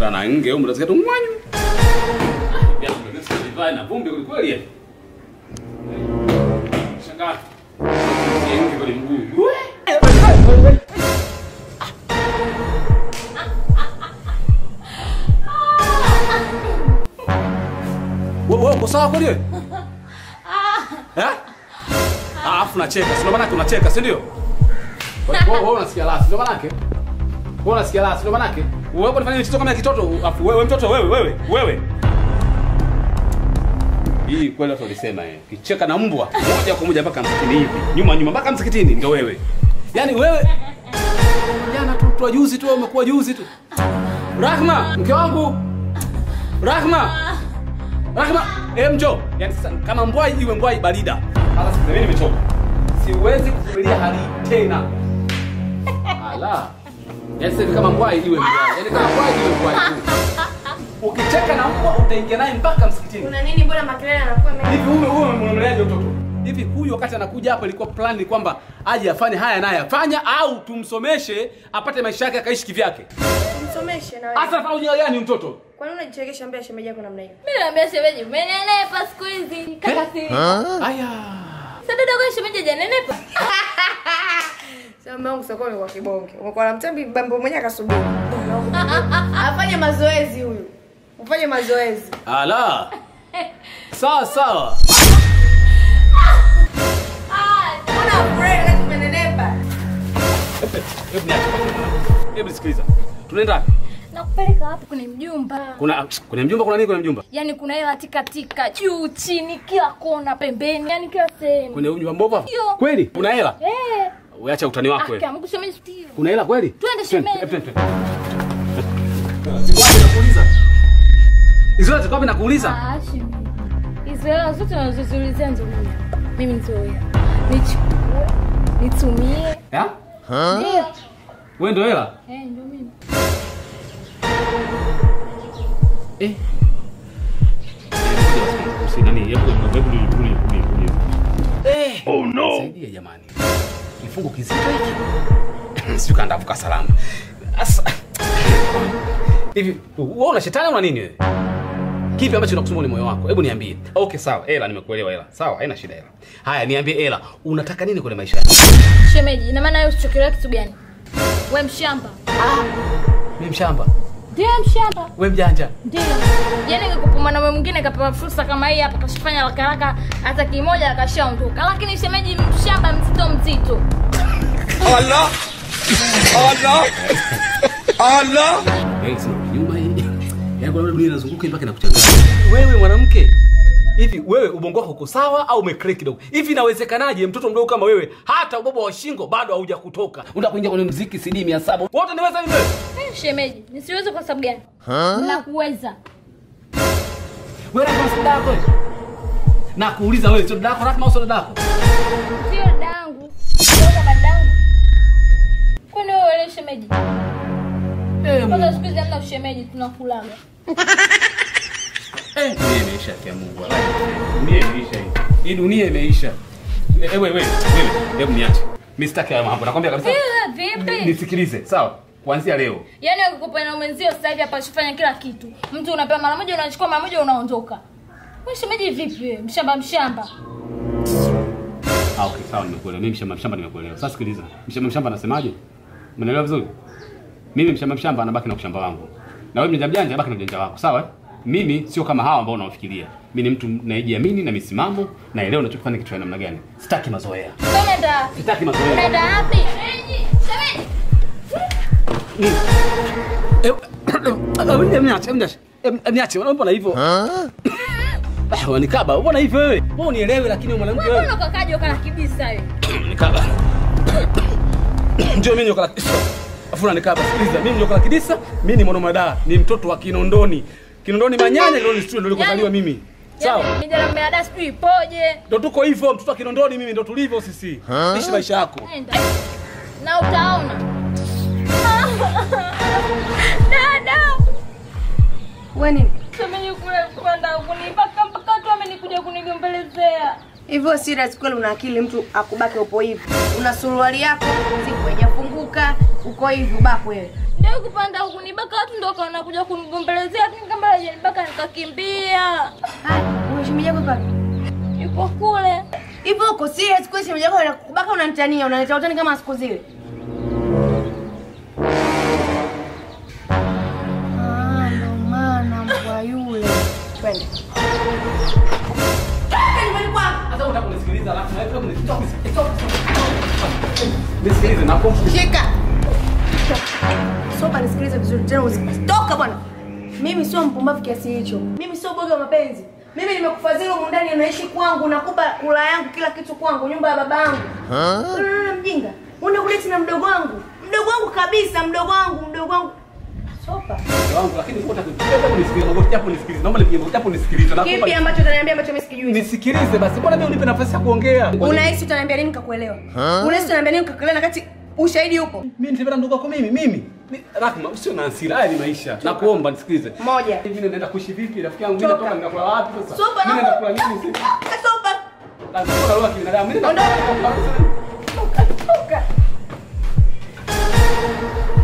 Kana nge huko mtasikia tu mwanyu. Ya kumesa divai na vumbi kweli kweli. yani. Shangaa. Nge kweli mguu. Wewe wewe uko sawa kweli wewe? Eh? Alafu unacheka, si ndio maana yake unacheka, si ndio? Wewe wewe unasikia la, si ndio maana yake? Wewe unasikia la, si ndio maana yake? Wewe unafanya mtoto kama ya kitoto, afu wewe mtoto wewe wewe wewe. Hii kweli watu walisema eh. Kicheka na mbwa moja kwa moja mpaka msikitini hivi. Nyuma nyuma mpaka msikitini ndio wewe. Yaani wewe jana tu tu juzi tu wewe umekuwa juzi tu. Rahma, mke wangu. Rahma. Rahma, eh mjo. Yaani sasa kama mbwai iwe mbwai barida. Sasa sasa mimi nimechoka. Siwezi kuvumilia hali hii tena. Ala. Yaani sasa hivi kama mbwai iwe mbwai. Yaani kama mbwai iwe mbwai tu. Ukicheka na mbwa utaingia naye mpaka msikitini. Kuna nini? Mbona makelele yanakuwa mengi? Hivi huyu huyu mnamleaje mtoto? Hivi huyu wakati anakuja hapa ilikuwa plan ni kwamba aje afanye haya naye afanya au tumsomeshe apate maisha yake akaishi kivyake. Msomeshe na wewe. Hasa fanya ujinga gani mtoto? Kwa nini unajichekesha mbele ya shemeji yako namna hiyo? Mimi naambia shemeji, umenenepa siku hizi. Kaka si. Aya. Sasa dada kwa shemeji hajanenepa. Sasa mume wangu sokoni kwa kibonge. Umekuwa na mtambi bambo mwenyewe akasubiri. Afanye mazoezi huyu. Ufanye mazoezi. Ala. Sawa sawa. Mbona afurahi wakati umenenepa? Hebu niache. Hebu sikiliza. Tunaenda wapi? Nakupeleka hapo kwenye mjumba. Kuna kuna mjumba kuna nini kuna mjumba? Yaani kuna hela tikatika juu chini kila kona pembeni, yaani kila sehemu. Kwenye mjumba mbovu hapo? Ndio. Kweli? Kuna hela? Eh. Uacha utani wako wewe. Aka Mungu shemeji ndio. Kuna hela kweli? Twende, Twende, shemeji. twende, twende. Zikwapi nakuuliza? Hizo zote kwapi nakuuliza? Ah, shemeji. Hizo hela zote unazoziulizia ndio mimi. Mimi nitoe. Nichukue, nitumie. Ya? Ndio. Wewe ndio hela? Eh, ndio mimi. Eh. Usi nani? Hebu hebu hebu hebu. Eh. Oh no. Saidia jamani. Kifungo kizito hiki. Sio kanda vuka salama. Asa. Hivi wewe una shetani una nini wewe? Kipi ambacho kinakusumbua ni moyo wako? Hebu niambie. Okay, sawa. Hela nimekuelewa hela. Sawa, haina shida hela. Haya, niambie hela. Unataka nini kwenye maisha yako? Shemeji, ina maana wewe usichokelea kitu gani? We mshamba. Mimi mshamba. Ndio mshamba. We mjanja. Ndio. Yaani ingekupa mwanaume mwingine kapewa fursa kama hii hapa kashifanya haraka haraka hata kimoja akashaondoka. Lakini shemeji mshamba mzito mzito. Allah! Allah! Allah! Yaani sio nyuma hii. Yaani kuna dunia inazunguka mpaka inakuchanganya. Wewe mwanamke, hivi wewe ubongo wako uko sawa au umecrack kidogo? Hivi inawezekanaje mtoto mdogo kama wewe hata ubaba wa shingo bado hauja kutoka? Unataka kuingia kwenye muziki CD 700. Wote niweza hivi wewe? Eh, shemeji, nisiweze kwa sababu gani? Nakuweza. Wewe unataka dada yako? wewe? Na kuuliza wewe sio dada yako Rahma au sio dada yako? Sio dangu. Sio kama dangu. Kwani wewe wewe shemeji? Eh, Kwanza siku hizi hamna ushemeji tunakulaga. Eh, dunia imeisha kwa Mungu. wallahi. Dunia imeisha hii. Hii dunia imeisha. Eh, wewe wewe, wewe, hebu niache. Mimi sitaki haya mambo. Nakwambia kabisa. Eh, vipi? Nisikilize, sawa? Kuanzia leo. Yaani ukikupa na mwenzio sasa hivi hapa shifanya kila kitu. Mtu unapewa mara moja unachukua mara moja unaondoka. Wewe shemeji vipi wewe? Mshamba mshamba. Ah, okay, sawa nimekuelewa. Mimi mshamba mshamba nimekuelewa. Sasa sikiliza. Mshamba mshamba anasemaje? Umeelewa vizuri? Mimi mshamba mshamba anabaki na ushamba wangu. Na wewe mjanja mjanja baki na ujanja wako, sawa? eh? Mimi sio kama hawa ambao unawafikiria. Mimi ni mtu nayejiamini na misimamo, naelewa ninachofanya kitu cha namna gani. Sitaki mazoea. Sasa unaenda wapi? Sitaki mazoea. Unaenda wapi? Shemeji, shemeji. Niache, mbona hivyo? Ah, Wanikaba, mbona hivyo wewe? Wewe unielewe lakini wewe mwanamke Wewe wewe. mbona ukakaje ukala kibisa wewe? Nikaba. Ndio mimi nyoka la kidisa. Afu unanikaba. Sikiliza, mimi nyoka la kidisa, mimi ni mwanamada, ni mtoto wa Kinondoni. Kinondoni Manyanya, Kinondoni Studio ndio nilikozaliwa mimi. Sawa? Yaani mijana mmeada sijui ipoje. Ndio tuko hivyo, mtoto wa Kinondoni mimi ndio tulivyo sisi. Ishi maisha yako. Nenda. Na utaona. Dada. Wewe nini? Shemeji kule kwenda kunipaka mpaka tu amenikuja kunigombelezea. Hivyo serious kweli una akili mtu akubake upo hivi. Una suruali yako, siku haijafunguka, uko hivi ubako wewe. Ndio kupanda huku nibaka watu ndio kaona kuja kunigombelezea lakini kama hajanibaka nikakimbia. Haya, una shemeji yako pale. Yuko kule. Hivyo uko serious kwa shemeji yako anakubaka unanitania, unaleta utani kama siku zile. Ah, ndo maana mbwa yule. Twende. Hata unataka kunisikiliza alafu na wewe unataka kunisikiliza. Nisikilize na pompu. Shika. Soba nisikilize vizuri tena usitoka bwana. Mimi sio mpumbavu kiasi hicho. Mimi sio boga wa mapenzi. Mimi nimekufadhili humu ndani unaishi kwangu, nakupa kula yangu kila kitu kwangu, nyumba ya baba yangu. Wewe unaona mjinga? Unaenda kuleti na mdogo wangu. Mdogo wangu kabisa, mdogo wangu, mdogo wangu. Sopa. Mke wangu lakini wewe unataka kunisikiliza. Naomba japo nisikilize. Naomba nipige japo nisikilize. Na Kipi ambacho utaniambia ambacho mimi sikijui? nisikilize basi. Mbona mimi unipe nafasi ya kuongea? Unahisi utaniambia nini nikakuelewa? Unahisi utaniambia nini nikakuelewa na kati ushahidi upo? Mimi nitapenda ndugu yako mimi mimi. Mi- Rahma, usio na hasira. Haya ni maisha. Nakuomba nisikilize. Moja. Hivi naenda kuishi vipi rafiki yangu? Mimi Toka. natoka ninakula wapi sasa? Sopa Mimi na naenda kula nini usiku? Sopa. Lazima kula roho ya kibinadamu. Mimi naenda Ondoka. kula- Toka.